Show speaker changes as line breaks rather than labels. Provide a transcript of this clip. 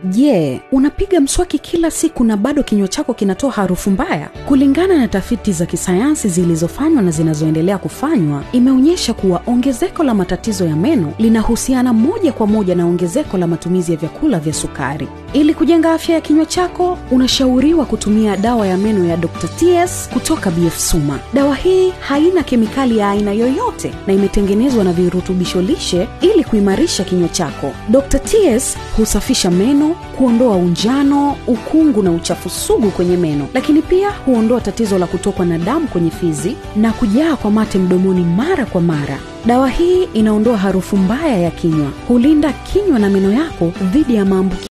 Je, unapiga mswaki kila siku na bado kinywa chako kinatoa harufu mbaya? Kulingana na tafiti za kisayansi zilizofanywa na zinazoendelea kufanywa, imeonyesha kuwa ongezeko la matatizo ya meno linahusiana moja kwa moja na ongezeko la matumizi ya vyakula vya sukari. Ili kujenga afya ya kinywa chako, unashauriwa kutumia dawa ya meno ya Dr. TS kutoka BF Suma. Dawa hii haina kemikali ya aina yoyote na imetengenezwa na virutubisho lishe ili kuimarisha kinywa chako. Dr. TS husafisha meno, kuondoa unjano, ukungu na uchafu sugu kwenye meno, lakini pia huondoa tatizo la kutokwa na damu kwenye fizi na kujaa kwa mate mdomoni mara kwa mara. Dawa hii inaondoa harufu mbaya ya kinywa, hulinda kinywa na meno yako dhidi ya maambukizi